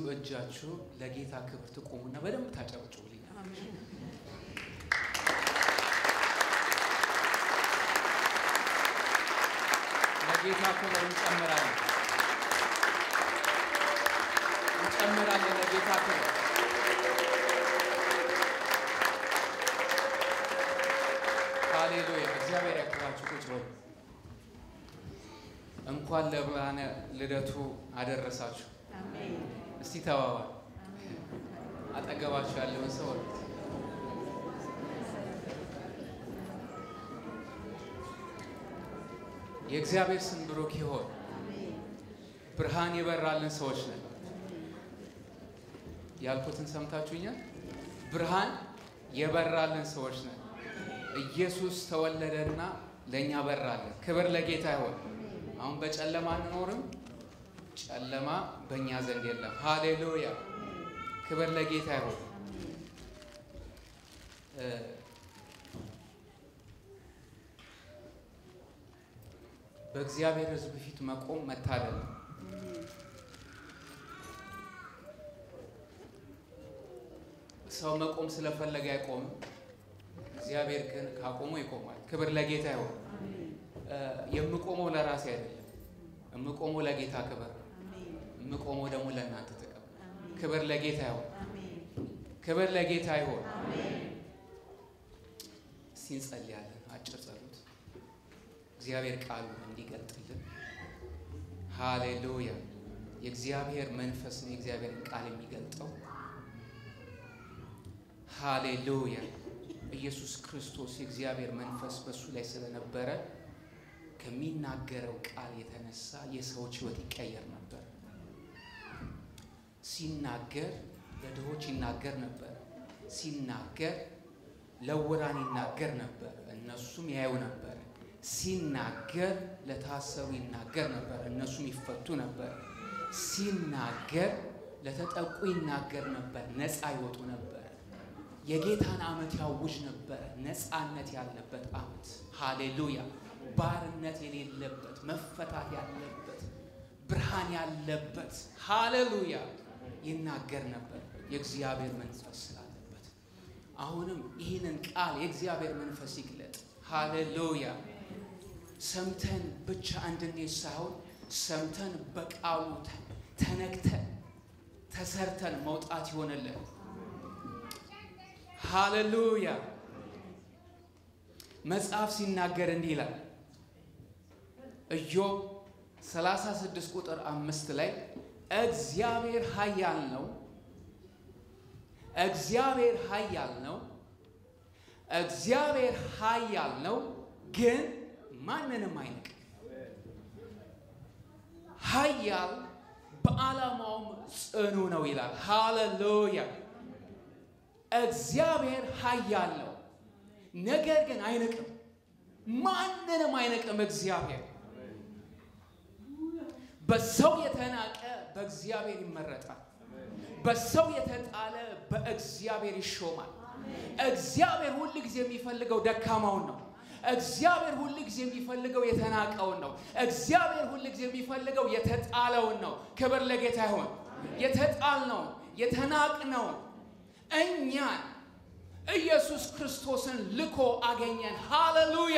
በዚሁ እጃችሁ ለጌታ ክብር ትቆሙና በደንብ ታጨበጭቡልኝ። ለጌታ ክብር እንጨምራለን እንጨምራለን ለጌታ ክብር ሃሌሉያ። እግዚአብሔር ያክብራችሁ። ቁጭ በሉ። እንኳን ለብርሃነ ልደቱ አደረሳችሁ። እስቲ ተባባል። አጠገባችሁ ያለውን ሰው ወሉት። የእግዚአብሔር ስም ብሩክ ይሆን። ብርሃን የበራልን ሰዎች ነን። ያልኩትን ሰምታችሁኛል። ብርሃን የበራልን ሰዎች ነን። ኢየሱስ ተወለደና ለእኛ በራለን። ክብር ለጌታ ይሆን። አሁን በጨለማ አንኖርም። ጨለማ በእኛ ዘንድ የለም። ሃሌሉያ ክብር ለጌታ ይሁን። በእግዚአብሔር ሕዝብ ፊት መቆም መታደል ነው። ሰው መቆም ስለፈለገ አይቆምም። እግዚአብሔር ግን ካቆመው ይቆማል። ክብር ለጌታ ይሁን። የምቆመው ለራሴ አይደለም። የምቆመው ለጌታ ክብር ነው። የምቆመው ደግሞ ለእናንተ ጥቅም። ክብር ለጌታ ይሁን። ክብር ለጌታ ይሁን። እስቲ እንጸልያለን። አጭር ጸሎት እግዚአብሔር ቃሉ እንዲገልጥልን። ሃሌሉያ። የእግዚአብሔር መንፈስ ነው የእግዚአብሔርን ቃል የሚገልጠው። ሃሌሉያ። ኢየሱስ ክርስቶስ የእግዚአብሔር መንፈስ በእሱ ላይ ስለነበረ ከሚናገረው ቃል የተነሳ የሰዎች ሕይወት ይቀየር ነበር። ሲናገር ለድሆች ይናገር ነበር። ሲናገር ለውራን ይናገር ነበር፣ እነሱም ያዩ ነበር። ሲናገር ለታሰሩ ይናገር ነበር፣ እነሱም ይፈቱ ነበር። ሲናገር ለተጠቁ ይናገር ነበር፣ ነፃ ይወጡ ነበር። የጌታን ዓመት ያውጅ ነበረ፣ ነፃነት ያለበት ዓመት። ሃሌሉያ ባርነት የሌለበት መፈታት ያለበት ብርሃን ያለበት ሃሌሉያ ይናገር ነበር የእግዚአብሔር መንፈስ ስላለበት። አሁንም ይህንን ቃል የእግዚአብሔር መንፈስ ይግለጥ። ሃሌሉያ ሰምተን ብቻ እንድንሄድ ሳይሆን ሰምተን በቃሉ ተነክተን ተሰርተን መውጣት ይሆንልን። ሃሌሉያ መጽሐፍ ሲናገር እንዲህ ይላል ኢዮብ 36 ቁጥር አምስት ላይ እግዚአብሔር ኃያል ነው፣ እግዚአብሔር ኃያል ነው፣ እግዚአብሔር ኃያል ነው፣ ግን ማንንም አይንቅም። ኃያል በዓላማውም ጽኑ ነው ይላል። ሃሌሉያ እግዚአብሔር ኃያል ነው፣ ነገር ግን አይንቅም። ማንንም አይንቅም እግዚአብሔር በሰው የተናቀ በእግዚአብሔር ይመረጣል። በሰው የተጣለ በእግዚአብሔር ይሾማል። እግዚአብሔር ሁል ጊዜ የሚፈልገው ደካማውን ነው። እግዚአብሔር ሁል ጊዜ የሚፈልገው የተናቀውን ነው። እግዚአብሔር ሁል ጊዜ የሚፈልገው የተጣለውን ነው። ክብር ለጌታ ይሆን። የተጣልነውን የተናቅነውን እኛን ኢየሱስ ክርስቶስን ልኮ አገኘን። ሃሌሉያ።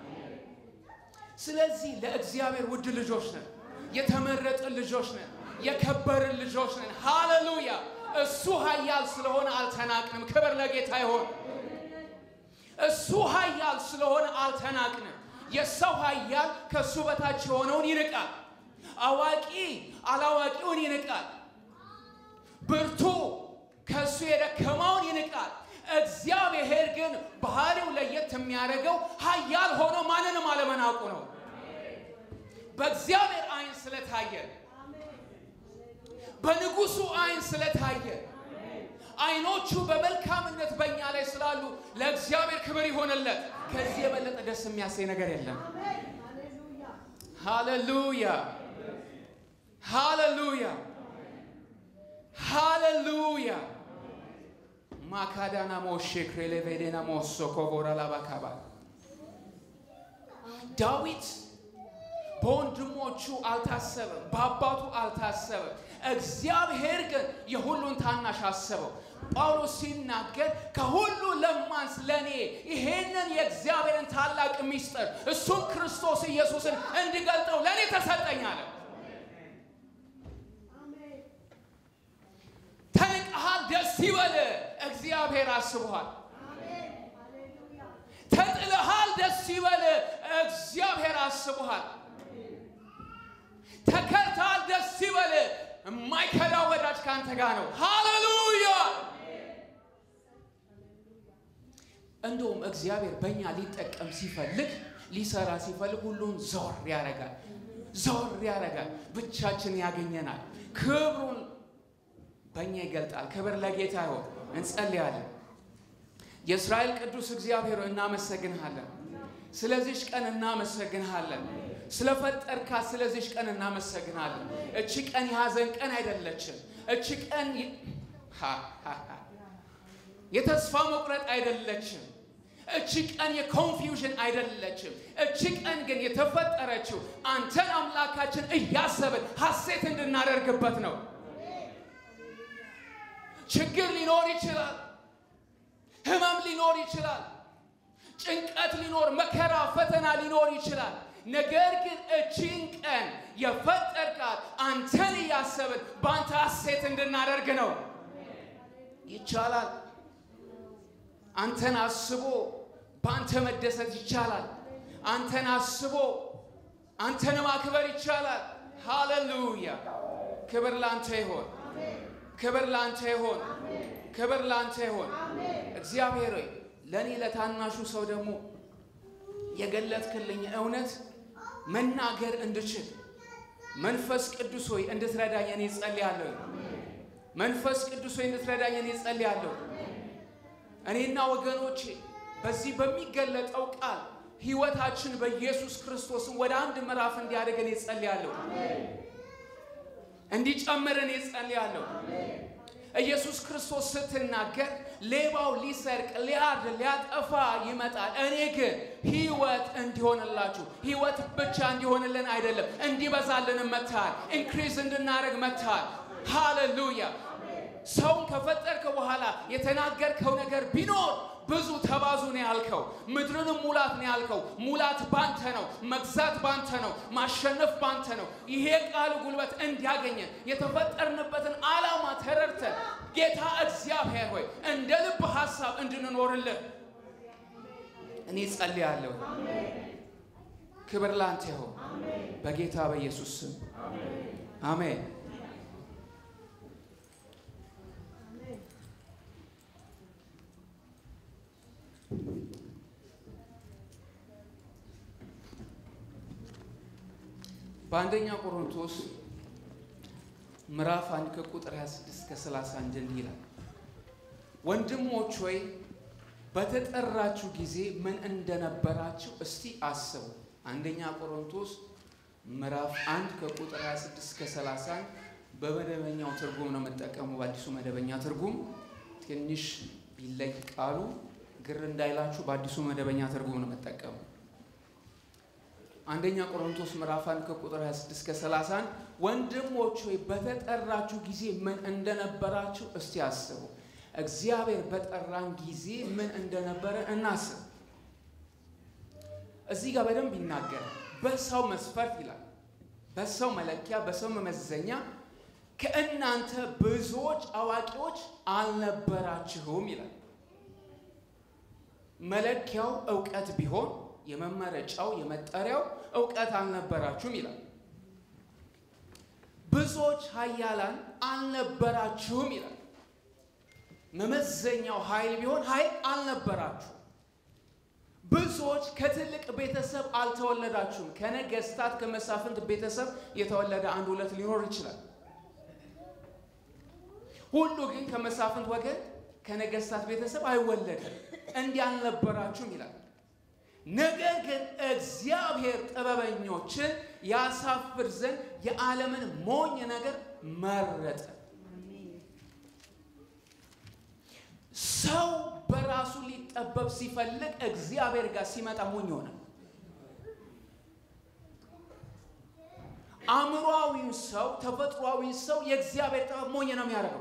ስለዚህ ለእግዚአብሔር ውድ ልጆች ነን። የተመረጥን ልጆች ነን። የከበርን ልጆች ነን። ሃሌሉያ። እሱ ኃያል ስለሆነ አልተናቅንም። ክብር ለጌታ ይሆን። እሱ ኃያል ስለሆነ አልተናቅንም። የሰው ኃያል ከእሱ በታች የሆነውን ይንቃል። አዋቂ አላዋቂውን ይንቃል። ብርቱ ከእሱ የደከመውን ይንቃል። እግዚአብሔር ግን ባህሪው ለየት የሚያደርገው ኃያል ሆኖ ማንንም አለመናቁ ነው። በእግዚአብሔር ዓይን ስለታየ በንጉሱ ዓይን ስለታየ ዓይኖቹ በመልካምነት በእኛ ላይ ስላሉ ለእግዚአብሔር ክብር ይሆንለት። ከዚህ የበለጠ ደስ የሚያሰኝ ነገር የለም። ሃሌሉያ ሃሌሉያ ሃሌሉያ ማካዳና ሞሼ ክሬሌቬዴና ሞሶ ኮቦራ ላባካባ ዳዊት በወንድሞቹ አልታሰበም፣ በአባቱ አልታሰበም። እግዚአብሔር ግን የሁሉን ታናሽ አሰበው። ጳውሎስ ሲናገር ከሁሉ ለማንስ ለእኔ ይሄንን የእግዚአብሔርን ታላቅ ሚስጥር እሱም ክርስቶስ ኢየሱስን እንዲገልጠው ለእኔ ተሰጠኝ አለ። ተንቀሃል፣ ደስ ይበል፣ እግዚአብሔር አስቦሃል። ተጥለሃል፣ ደስ ይበል፣ እግዚአብሔር አስቦሃል። ተከርተሃል፣ ደስ ይበል፣ የማይከዳ ወዳጅ ከአንተ ጋር ነው። ሃሌሉያ! እንደውም እግዚአብሔር በእኛ ሊጠቀም ሲፈልግ ሊሰራ ሲፈልግ ሁሉን ዞር ያደርጋል፣ ዞር ያደርጋል። ብቻችን ያገኘናል። ክብሩን በእኛ ይገልጣል። ክብር ለጌታ ይሆን። እንጸልያለን። የእስራኤል ቅዱስ እግዚአብሔር እናመሰግንሃለን። ስለዚች ቀን እናመሰግንሃለን። ስለፈጠርካት ስለዚች ቀን እናመሰግናለን። እቺ ቀን የሐዘን ቀን አይደለችም። እቺ ቀን የተስፋ መቁረጥ አይደለችም። እቺ ቀን የኮንፊውዥን አይደለችም። እቺ ቀን ግን የተፈጠረችው አንተን አምላካችን እያሰብን ሐሴት እንድናደርግበት ነው። ችግር ሊኖር ይችላል። ህመም ሊኖር ይችላል። ጭንቀት ሊኖር፣ መከራ፣ ፈተና ሊኖር ይችላል። ነገር ግን እቺን ቀን የፈጠርካት አንተን እያሰብን በአንተ ሐሴት እንድናደርግ ነው። ይቻላል። አንተን አስቦ በአንተ መደሰት ይቻላል። አንተን አስቦ አንተን ማክበር ይቻላል። ሃሌሉያ! ክብር ላንተ ይሆን። ክብር ላንተ ይሆን። ክብር ላንተ ይሆን። እግዚአብሔር ሆይ ለእኔ ለታናሹ ሰው ደግሞ የገለጥክልኝ እውነት መናገር እንድችል መንፈስ ቅዱስ ሆይ እንድትረዳኝ እኔ ጸልያለሁ። መንፈስ ቅዱስ ሆይ እንድትረዳኝ እኔ ጸልያለሁ። እኔና ወገኖቼ በዚህ በሚገለጠው ቃል ሕይወታችን በኢየሱስ ክርስቶስን ወደ አንድ ምዕራፍ እንዲያደግ እኔ ጸልያለሁ። እንዲጨምር እኔ ጸልያለሁ። ኢየሱስ ክርስቶስ ስትናገር ሌባው ሊሰርቅ፣ ሊያርድ፣ ሊያጠፋ ይመጣል፣ እኔ ግን ሕይወት እንዲሆንላችሁ ሕይወት ብቻ እንዲሆንልን አይደለም እንዲበዛልንም መጥተሃል። ኢንክሪዝ እንድናደርግ መጥተሃል። ሃሌሉያ። ሰውን ከፈጠርከ በኋላ የተናገርከው ነገር ቢኖር ብዙ ተባዙ ነው ያልከው። ምድርንም ሙላት ነው ያልከው። ሙላት ባንተ ነው። መግዛት ባንተ ነው። ማሸነፍ ባንተ ነው። ይሄ ቃል ጉልበት እንዲያገኘን የተፈጠርንበትን ዓላማ ተረድተን ጌታ እግዚአብሔር ሆይ እንደ ልብ ሐሳብ እንድንኖርልህ እኔ ጸልያለሁ። ክብር ላንተ ይሁን በጌታ በኢየሱስ ስም አሜን። በአንደኛ ቆሮንቶስ ምዕራፍ አንድ ከቁጥር 26 እስከ 31 እንዲህ ይላል፣ ወንድሞች ሆይ በተጠራችሁ ጊዜ ምን እንደነበራችሁ እስቲ አስቡ። አንደኛ ቆሮንቶስ ምዕራፍ አንድ ከቁጥር 26 እስከ 31 በመደበኛው ትርጉም ነው የምጠቀሙ። በአዲሱ መደበኛ ትርጉም ትንሽ ቢለይ ቃሉ ግር እንዳይላችሁ በአዲሱ መደበኛ ትርጉም ነው የምጠቀሙ። አንደኛ ቆሮንቶስ ምዕራፍ 1 ከቁጥር 26 እስከ 31 ወንድሞች ሆይ በተጠራችሁ ጊዜ ምን እንደነበራችሁ እስቲ አስቡ። እግዚአብሔር በጠራን ጊዜ ምን እንደነበረ እናስብ። እዚህ ጋር በደንብ ይናገራል። በሰው መስፈርት ይላል፣ በሰው መለኪያ፣ በሰው መመዘኛ ከእናንተ ብዙዎች አዋቂዎች አልነበራችሁም ይላል። መለኪያው እውቀት ቢሆን የመመረጫው የመጠሪያው እውቀት አልነበራችሁም ይላል። ብዙዎች ኃያላን አልነበራችሁም ይላል። መመዘኛው ኃይል ቢሆን ኃይል አልነበራችሁም። ብዙዎች ከትልቅ ቤተሰብ አልተወለዳችሁም። ከነገስታት ከመሳፍንት ቤተሰብ የተወለደ አንድ ሁለት ሊኖር ይችላል። ሁሉ ግን ከመሳፍንት ወገን ከነገስታት ቤተሰብ አይወለድም። እንዲህ አልነበራችሁም ይላል። ነገር ግን እግዚአብሔር ጥበበኞችን ያሳፍር ዘንድ የዓለምን ሞኝ ነገር መረጠ። ሰው በራሱ ሊጠበብ ሲፈልግ እግዚአብሔር ጋር ሲመጣ ሞኝ ሆነ። አእምሯዊውን ሰው ተፈጥሯዊውን ሰው የእግዚአብሔር ጥበብ ሞኝ ነው የሚያደርገው።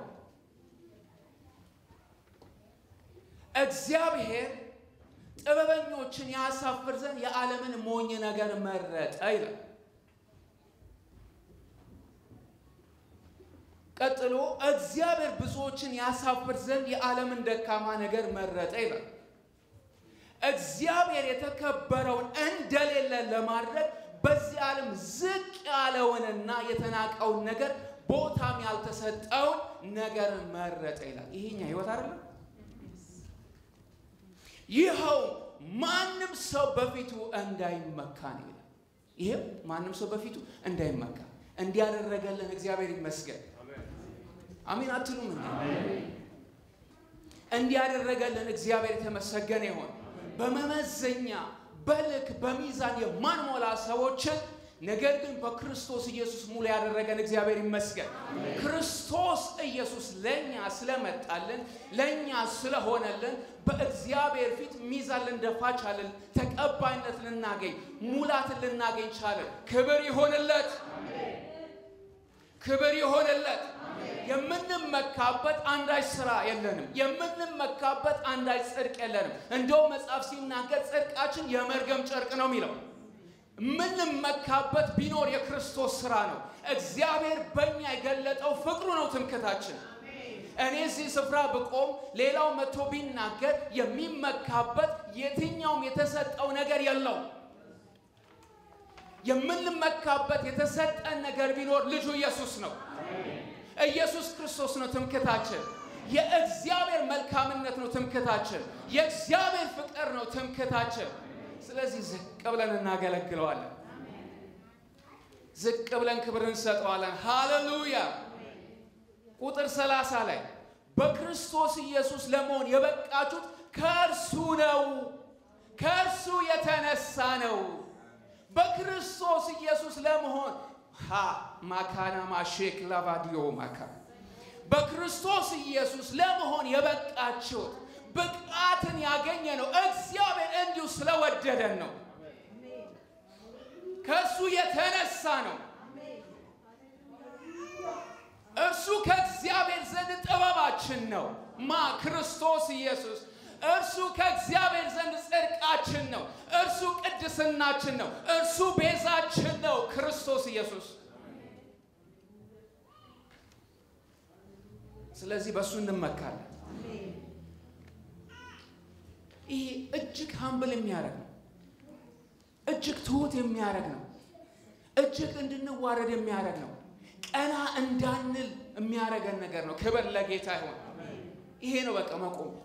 እግዚአብሔር ጥበበኞችን ያሳፍር ዘንድ የዓለምን ሞኝ ነገር መረጠ ይላል። ቀጥሎ እግዚአብሔር ብዙዎችን ያሳፍር ዘንድ የዓለምን ደካማ ነገር መረጠ ይላል። እግዚአብሔር የተከበረውን እንደሌለ ለማድረግ በዚህ ዓለም ዝቅ ያለውንና የተናቀውን ነገር ቦታም ያልተሰጠውን ነገር መረጠ ይላል። ይሄኛ ህይወት አይደለም። ይኸው ማንም ሰው በፊቱ እንዳይመካ ነው ይላል። ይሄው ማንም ሰው በፊቱ እንዳይመካ እንዲያደረገልን እግዚአብሔር ይመስገን። አሜን አትሉም እንዴ? እንዲያደረገልን እግዚአብሔር የተመሰገነ ይሆን። በመመዘኛ በልክ በሚዛን የማንሞላ ሰዎችን ነገር ግን በክርስቶስ ኢየሱስ ሙሉ ያደረገን እግዚአብሔር ይመስገን። ክርስቶስ ኢየሱስ ለእኛ ስለመጣልን ለእኛ ስለሆነልን በእግዚአብሔር ፊት ሚዛን ልንደፋ ቻለን። ተቀባይነት ልናገኝ ሙላትን ልናገኝ ቻለን። ክብር ይሆንለት፣ ክብር ይሆንለት። የምንመካበት አንዳች ስራ የለንም። የምንመካበት አንዳች ጽድቅ የለንም። እንደው መጽሐፍ ሲናገር ጽድቃችን የመርገም ጨርቅ ነው የሚለው የምንመካበት ቢኖር የክርስቶስ ስራ ነው። እግዚአብሔር በእኛ የገለጠው ፍቅሩ ነው ትምክታችን። እኔ እዚህ ስፍራ ብቆም ሌላው መጥቶ ቢናገር የሚመካበት የትኛውም የተሰጠው ነገር የለውም። የምንመካበት የተሰጠን ነገር ቢኖር ልጁ ኢየሱስ ነው። ኢየሱስ ክርስቶስ ነው ትምክታችን። የእግዚአብሔር መልካምነት ነው ትምክታችን። የእግዚአብሔር ፍቅር ነው ትምክታችን። ስለዚህ ዝቅ ብለን እናገለግለዋለን። ዝቅ ብለን ክብር እንሰጠዋለን። ሃሌሉያ። ቁጥር ሰላሳ ላይ በክርስቶስ ኢየሱስ ለመሆን የበቃችሁት ከእርሱ ነው፣ ከእርሱ የተነሳ ነው። በክርስቶስ ኢየሱስ ለመሆን ሃ ማካና ማሼክ ላቫዲዮ ማካ በክርስቶስ ኢየሱስ ለመሆን የበቃችሁት ብቃትን ያገኘ ነው። እግዚአብሔር እንዲሁ ስለወደደን ነው። ከእሱ የተነሳ ነው። እርሱ ከእግዚአብሔር ዘንድ ጥበባችን ነው። ማ ክርስቶስ ኢየሱስ እርሱ ከእግዚአብሔር ዘንድ ጽድቃችን ነው። እርሱ ቅድስናችን ነው። እርሱ ቤዛችን ነው። ክርስቶስ ኢየሱስ ስለዚህ በእሱ እንመካለን። ይሄ እጅግ ሀምብል የሚያደርግ ነው። እጅግ ትሁት የሚያደርግ ነው። እጅግ እንድንዋረድ የሚያደርግ ነው። ቀና እንዳንል የሚያደርገን ነገር ነው። ክብር ለጌታ ይሆን። ይሄ ነው በቃ መቆሚያችን።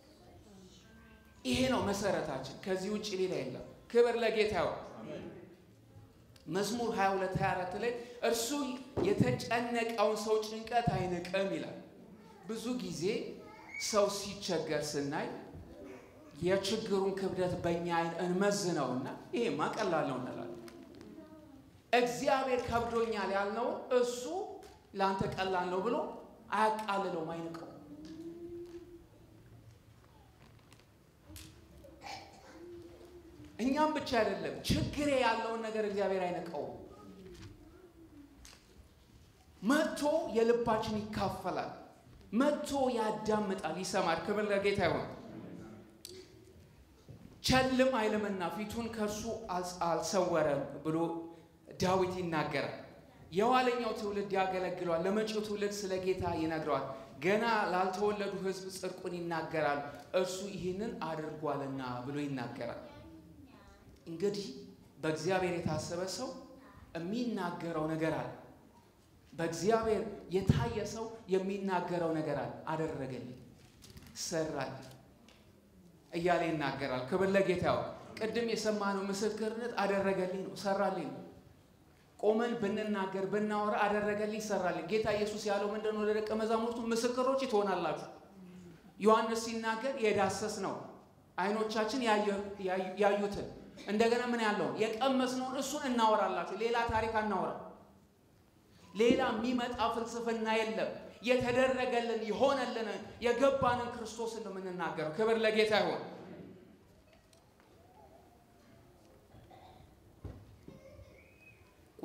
ይሄ ነው መሰረታችን። ከዚህ ውጭ ሌላ የለም። ክብር ለጌታ ይሆን። መዝሙር 22 24 ላይ እርሱ የተጨነቀውን ሰው ጭንቀት አይንቅም ይላል። ብዙ ጊዜ ሰው ሲቸገር ስናይ የችግሩን ክብደት በእኛ አይን እንመዝነውና ይሄማ ቀላል ነው እንላለን። እግዚአብሔር ከብዶኛል ያልነውን እሱ ለአንተ ቀላል ነው ብሎ አያቃልለውም፣ አይንቀው። እኛም ብቻ አይደለም ችግሬ ያለውን ነገር እግዚአብሔር አይነቀውም። መጥቶ የልባችን ይካፈላል። መጥቶ ያዳምጣል፣ ይሰማል። ክብር ለጌታ ይሆን። ቸልም አይልምና ፊቱን ከእርሱ አልሰወረም ብሎ ዳዊት ይናገራል። የኋለኛው ትውልድ ያገለግለዋል፣ ለመጪው ትውልድ ስለ ጌታ ይነግረዋል። ገና ላልተወለዱ ሕዝብ ጽድቁን ይናገራል፣ እርሱ ይህንን አድርጓልና ብሎ ይናገራል። እንግዲህ በእግዚአብሔር የታሰበ ሰው የሚናገረው ነገር አለ። በእግዚአብሔር የታየ ሰው የሚናገረው ነገር አለ። አደረገልኝ፣ ሰራልኝ እያለ ይናገራል። ክብር ለጌታው። ቅድም የሰማነው ምስክርነት አደረገልኝ ነው፣ ሰራልኝ ነው። ቆመን ብንናገር ብናወራ አደረገልኝ፣ ሰራልኝ። ጌታ ኢየሱስ ያለው ምንድን ነው? ለደቀ መዛሙርቱ ምስክሮች ትሆናላችሁ። ዮሐንስ ሲናገር የዳሰስ ነው አይኖቻችን ያዩትን እንደገና ምን ያለውን የቀመስነውን እሱን እናወራላችሁ። ሌላ ታሪክ አናወራ። ሌላ የሚመጣ ፍልስፍና የለም። የተደረገልን የሆነልን የገባንን ክርስቶስን ነው የምንናገረው። ክብር ለጌታ ይሆን።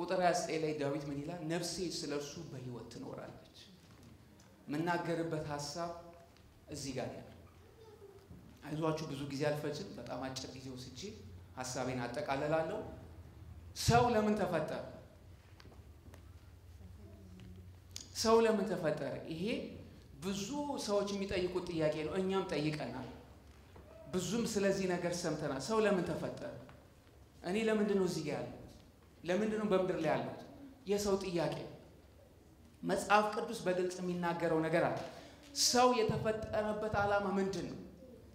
ቁጥር 29 ላይ ዳዊት ምን ይላል? ነፍሴ ስለ እርሱ በሕይወት ትኖራለች። የምናገርበት ሀሳብ እዚህ ጋር ያለ አይዟችሁ፣ ብዙ ጊዜ አልፈጅም። በጣም አጭር ጊዜ ወስጄ ሀሳቤን አጠቃልላለሁ። ሰው ለምን ተፈጠረ? ሰው ለምን ተፈጠረ? ይሄ ብዙ ሰዎች የሚጠይቁት ጥያቄ ነው። እኛም ጠይቀናል። ብዙም ስለዚህ ነገር ሰምተናል። ሰው ለምን ተፈጠረ? እኔ ለምንድን ነው እዚህ ጋር ያለሁት? ለምንድን ነው በምድር ላይ ያለሁት? የሰው ጥያቄ። መጽሐፍ ቅዱስ በግልጽ የሚናገረው ነገር አለ። ሰው የተፈጠረበት ዓላማ ምንድን ነው?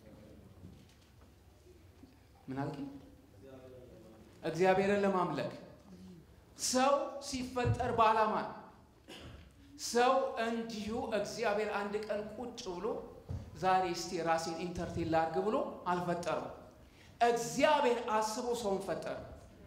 ምን አልከኝ? እግዚአብሔርን ለማምለክ ሰው ሲፈጠር በዓላማ ነው። ሰው እንዲሁ እግዚአብሔር አንድ ቀን ቁጭ ብሎ ዛሬ እስቲ ራሴን ኢንተርቴን ላድርግ ብሎ አልፈጠረም። እግዚአብሔር አስቦ ሰውን ፈጠረ።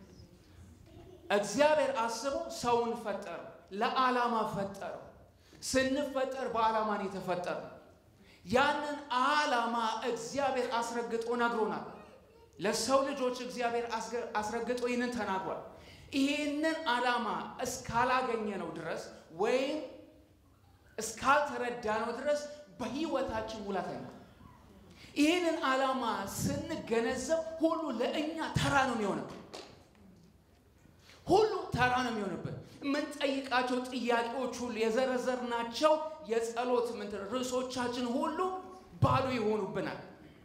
እግዚአብሔር አስቦ ሰውን ፈጠረ፣ ለዓላማ ፈጠረው። ስንፈጠር በዓላማ ነው የተፈጠረው። ያንን ዓላማ እግዚአብሔር አስረግጦ ነግሮናል። ለሰው ልጆች እግዚአብሔር አስረግጦ ይህንን ተናግሯል። ይህንን ዓላማ እስካላገኘ ነው ድረስ ወይም እስካልተረዳ ነው ድረስ በሕይወታችን ሙላት አይኖርም። ይህንን ዓላማ ስንገነዘብ ሁሉ ለእኛ ተራ ነው የሚሆነው። ሁሉ ተራ ነው የሚሆንብን። የምንጠይቃቸው ጥያቄዎች ሁሉ የዘረዘርናቸው የጸሎት ምንትን ርዕሶቻችን ሁሉ ባዶ ይሆኑብናል።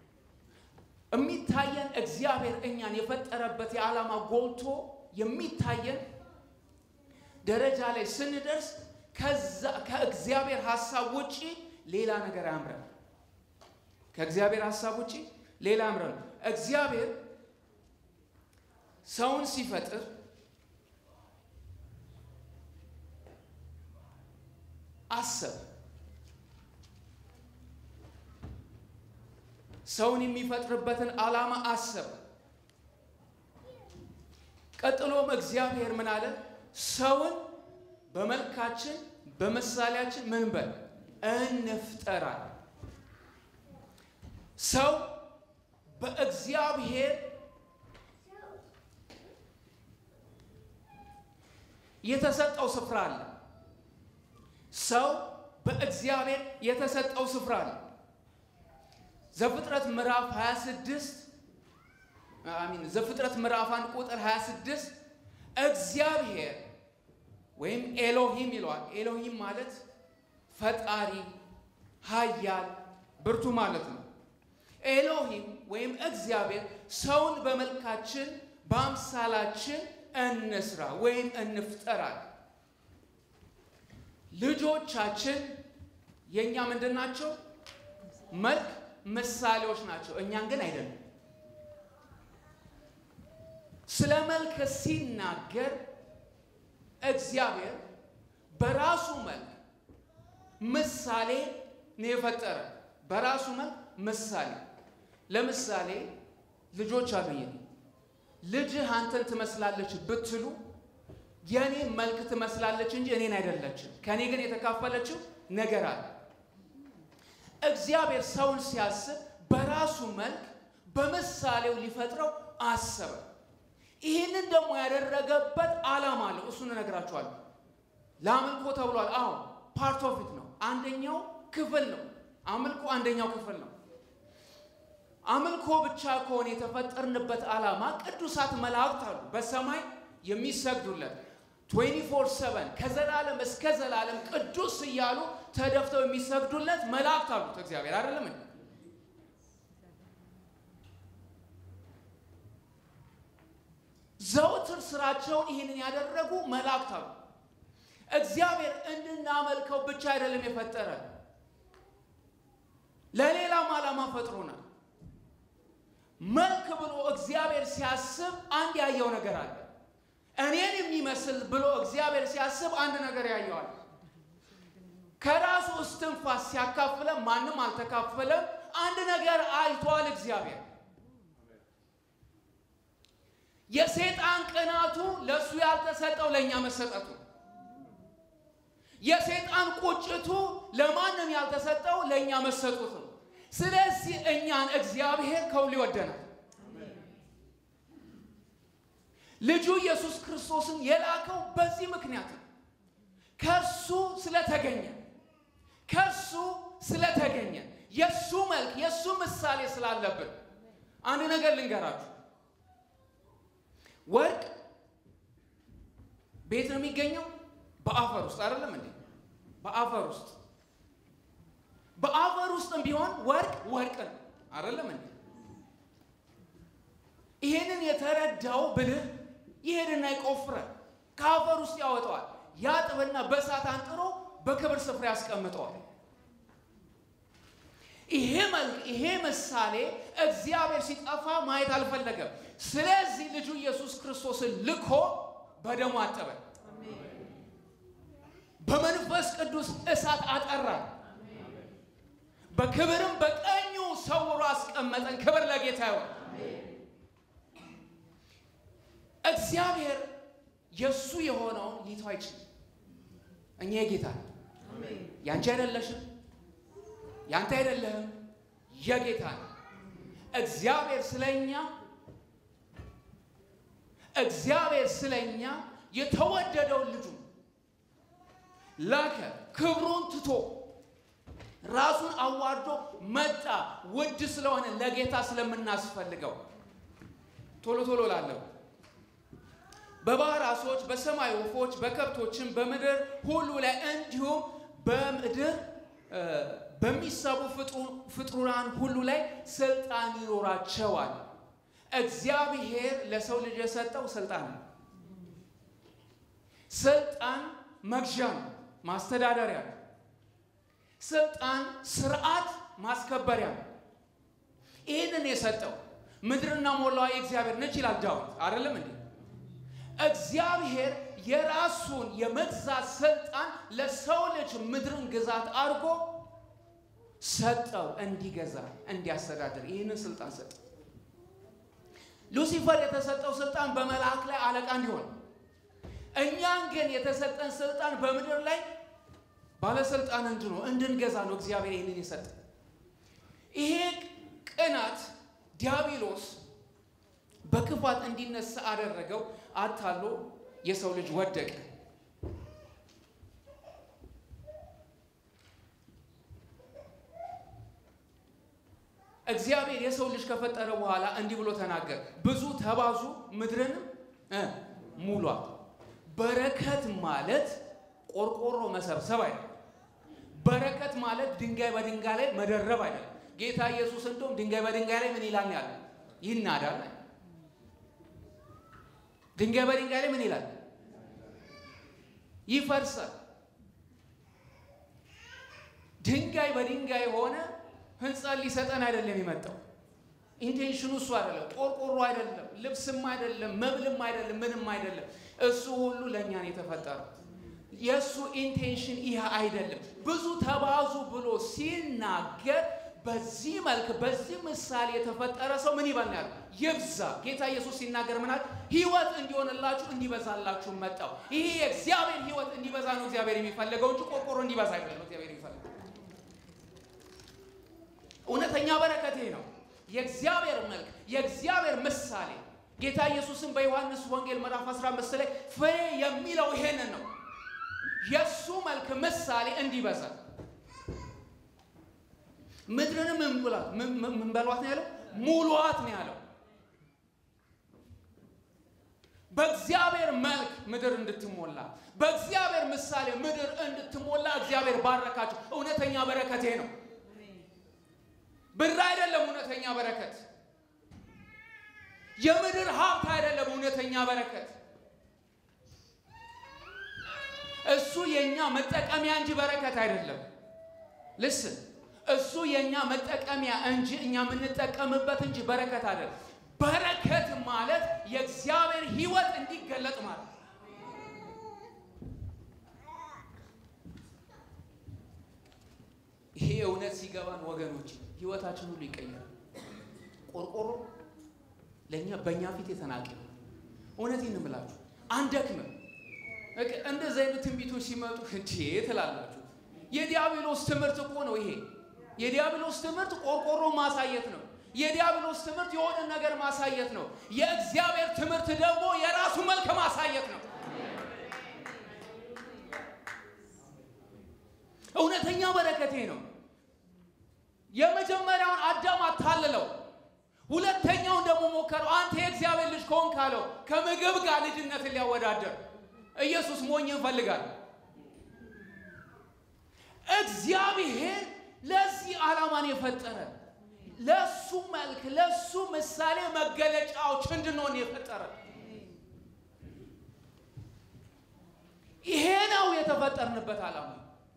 የሚታየን እግዚአብሔር እኛን የፈጠረበት የዓላማ ጎልቶ የሚታየን ደረጃ ላይ ስንደርስ ከዛ ከእግዚአብሔር ሀሳብ ውጪ ሌላ ነገር አያምረን። ከእግዚአብሔር ሀሳብ ውጪ ሌላ አያምረን። እግዚአብሔር ሰውን ሲፈጥር አሰብ ሰውን የሚፈጥርበትን ዓላማ አሰብ። ቀጥሎም እግዚአብሔር ምን አለ? ሰውን በመልካችን በምሳሌያችን ምን በል እንፍጠራል። ሰው በእግዚአብሔር የተሰጠው ስፍራ አለ። ሰው በእግዚአብሔር የተሰጠው ስፍራ አለ። ዘፍጥረት ምዕራፍ 26 አሚን ዘፍጥረት ምዕራፍ 1 ቁጥር 26 እግዚአብሔር ወይም ኤሎሂም ይለዋል። ኤሎሂም ማለት ፈጣሪ፣ ኃያል፣ ብርቱ ማለት ነው። ኤሎሂም ወይም እግዚአብሔር ሰውን በመልካችን በአምሳላችን እንስራ ወይም እንፍጠራል። ልጆቻችን የእኛ ምንድን ናቸው? መልክ ምሳሌዎች ናቸው። እኛን ግን አይደለም። ስለ መልክ ሲናገር እግዚአብሔር በራሱ መልክ ምሳሌ ነው የፈጠረ። በራሱ መልክ ምሳሌ። ለምሳሌ ልጆች አሉኝ። ልጅህ አንተን ትመስላለች ብትሉ የእኔ መልክ ትመስላለች እንጂ እኔን አይደለችም። ከእኔ ግን የተካፈለችው ነገር አለ። እግዚአብሔር ሰውን ሲያስብ በራሱ መልክ በምሳሌው ሊፈጥረው አሰበ። ይህንን ደግሞ ያደረገበት ዓላማ አለው። እሱን እነግራችኋለሁ። ለአምልኮ ተብሏል። አዎ ፓርት ኦፍ ኢት ነው። አንደኛው ክፍል ነው። አምልኮ አንደኛው ክፍል ነው። አምልኮ ብቻ ከሆነ የተፈጠርንበት ዓላማ ቅዱሳት መላእክት አሉ በሰማይ የሚሰግዱለት 24/7 ከዘላለም እስከ ዘላለም ቅዱስ እያሉ ተደፍተው የሚሰግዱለት መላእክት አሉት እግዚአብሔር አይደለም እንዴ? ዘውትር ስራቸውን ይህንን ያደረጉ መላእክት አሉ። እግዚአብሔር እንድናመልከው ብቻ አይደለም የፈጠረ ለሌላም ዓላማ ፈጥሮናል። መልክ ብሎ እግዚአብሔር ሲያስብ አንድ ያየው ነገር አለ። እኔን የሚመስል ብሎ እግዚአብሔር ሲያስብ አንድ ነገር ያየዋል። ከራሱ እስትንፋስ ሲያካፍለ ማንም አልተካፈለም። አንድ ነገር አይቷል እግዚአብሔር። የሰይጣን ቅናቱ ለእሱ ያልተሰጠው ለእኛ መሰጠቱ፣ የሰይጣን ቁጭቱ ለማንም ያልተሰጠው ለእኛ መሰጡት ነው። ስለዚህ እኛን እግዚአብሔር ከሁሉ ይወደናል። ልጁ ኢየሱስ ክርስቶስን የላከው በዚህ ምክንያት ነው። ከእርሱ ስለተገኘ ከእርሱ ስለተገኘ የእሱ መልክ የእሱ ምሳሌ ስላለብን አንድ ነገር ልንገራችሁ። ወርቅ ቤት ነው የሚገኘው፣ በአፈር ውስጥ አይደለም እንዴ? በአፈር ውስጥ በአፈር ውስጥም ቢሆን ወርቅ ወርቅ ነው አይደለም እንዴ? ይሄንን የተረዳው ብልህ ይሄድና ይቆፍራል፣ ከአፈር ውስጥ ያወጣዋል፣ ያጥብና በእሳት አንጥሮ በክብር ስፍራ ያስቀምጠዋል። ይሄ መልክ ይሄ ምሳሌ እግዚአብሔር ሲጠፋ ማየት አልፈለገም። ስለዚህ ልጁ ኢየሱስ ክርስቶስን ልኮ በደሙ አጠበ፣ በመንፈስ ቅዱስ እሳት አጠራን፣ በክብርም በቀኙ ሰውሮ አስቀመጠን። ክብር ለጌታ ይሆን። እግዚአብሔር የእሱ የሆነውን ሊተው አይችልም። እኛ የጌታ ነው። ያንቺ አይደለሽም፣ ያንተ አይደለህም፣ የጌታ ነው። እግዚአብሔር ስለኛ እግዚአብሔር ስለኛ የተወደደውን ልጁ ላከ። ክብሩን ትቶ ራሱን አዋርዶ መጣ። ውድ ስለሆነ ለጌታ ስለምናስፈልገው ቶሎ ቶሎ ላለው በባህር ዓሦች፣ በሰማይ ወፎች፣ በከብቶችም በምድር ሁሉ ላይ እንዲሁም በምድር በሚሳቡ ፍጡራን ሁሉ ላይ ስልጣን ይኖራቸዋል። እግዚአብሔር ለሰው ልጅ የሰጠው ስልጣን ነው። ስልጣን መግዣ ነው፣ ማስተዳደሪያ ነው። ስልጣን ስርዓት ማስከበሪያ ነው። ይህንን የሰጠው ምድርና ሞላዋ የእግዚአብሔር ነች ይላል ዳዊት አይደለም እንዴ? እግዚአብሔር የራሱን የመግዛት ስልጣን ለሰው ልጅ ምድርን ግዛት አድርጎ ሰጠው፣ እንዲገዛ እንዲያስተዳድር ይህንን ስልጣን ሰጠው። ሉሲፈር የተሰጠው ስልጣን በመልአክ ላይ አለቃ እንዲሆን፣ እኛን ግን የተሰጠን ስልጣን በምድር ላይ ባለስልጣን እንድኖ እንድንገዛ ነው እግዚአብሔር ይህንን የሰጠ። ይሄ ቅናት ዲያብሎስ በክፋት እንዲነሳ አደረገው። አታሎ የሰው ልጅ ወደቀ። እግዚአብሔር የሰው ልጅ ከፈጠረ በኋላ እንዲህ ብሎ ተናገር፣ ብዙ ተባዙ፣ ምድርንም ሙሏት። በረከት ማለት ቆርቆሮ መሰብሰብ አይደለም። በረከት ማለት ድንጋይ በድንጋይ ላይ መደረብ አይደለም። ጌታ ኢየሱስ እንደውም ድንጋይ በድንጋይ ላይ ምን ይላል ያለ ይናዳል። ድንጋይ በድንጋይ ላይ ምን ይላል? ይፈርሳል። ድንጋይ በድንጋይ ሆነ ህንፃን ሊሰጠን አይደለም የመጣው። ኢንቴንሽኑ እሱ አይደለም። ቆርቆሮ አይደለም፣ ልብስም አይደለም፣ መብልም አይደለም፣ ምንም አይደለም። እሱ ሁሉ ለእኛ ነው የተፈጠረው። የእሱ ኢንቴንሽን ይህ አይደለም። ብዙ ተባዙ ብሎ ሲናገር በዚህ መልክ በዚህ ምሳሌ የተፈጠረ ሰው ምን ይበልናል? ይብዛ። ጌታ ኢየሱስ ሲናገር ምናል? ህይወት እንዲሆንላችሁ እንዲበዛላችሁ መጣው። ይሄ የእግዚአብሔር ህይወት እንዲበዛ ነው እግዚአብሔር የሚፈልገው እንጂ ቆርቆሮ እንዲበዛ አይደለም እግዚአብሔር የሚፈልገው። እውነተኛ በረከት ይሄ ነው። የእግዚአብሔር መልክ የእግዚአብሔር ምሳሌ ጌታ ኢየሱስን በዮሐንስ ወንጌል ምዕራፍ 15 ላይ ፍሬ የሚለው ይሄንን ነው። የእሱ መልክ ምሳሌ እንዲበዛ ምድርንም እንብላት ምን በሏት ነው ያለው? ሙሉዋት ነው ያለው። በእግዚአብሔር መልክ ምድር እንድትሞላ በእግዚአብሔር ምሳሌ ምድር እንድትሞላ እግዚአብሔር ባረካቸው። እውነተኛ በረከት ይሄ ነው። ብር አይደለም እውነተኛ በረከት። የምድር ሀብት አይደለም እውነተኛ በረከት። እሱ የኛ መጠቀሚያ እንጂ በረከት አይደለም። ልስን እሱ የኛ መጠቀሚያ እንጂ እኛ የምንጠቀምበት እንጂ በረከት አይደለም። በረከት ማለት የእግዚአብሔር ሕይወት እንዲገለጥ ማለት ይሄ እውነት ሲገባን ወገኖች ሕይወታችን ሁሉ ይቀየራል። ቆርቆሮ ለእኛ በእኛ ፊት የተናቀ እውነቴን ነው የምላችሁ አንደክምም። እንደዚህ አይነት ትንቢቶች ሲመጡ እንዴ ትላላችሁ። የዲያብሎስ ትምህርት እኮ ነው ይሄ። የዲያብሎስ ትምህርት ቆርቆሮ ማሳየት ነው። የዲያብሎስ ትምህርት የሆነ ነገር ማሳየት ነው። የእግዚአብሔር ትምህርት ደግሞ የራሱ አንደኛው በረከቴ ነው። የመጀመሪያውን አዳም አታልለው፣ ሁለተኛውን ደግሞ ሞከረው። አንተ የእግዚአብሔር ልጅ ከሆንክ ካለው ከምግብ ጋር ልጅነትን ሊያወዳደር ኢየሱስ ሞኝ እንፈልጋል። እግዚአብሔር ለዚህ ዓላማን የፈጠረ ለሱ መልክ ለሱ ምሳሌ መገለጫዎች እንድንሆን የፈጠረ ይሄ ነው የተፈጠርንበት ዓላማ።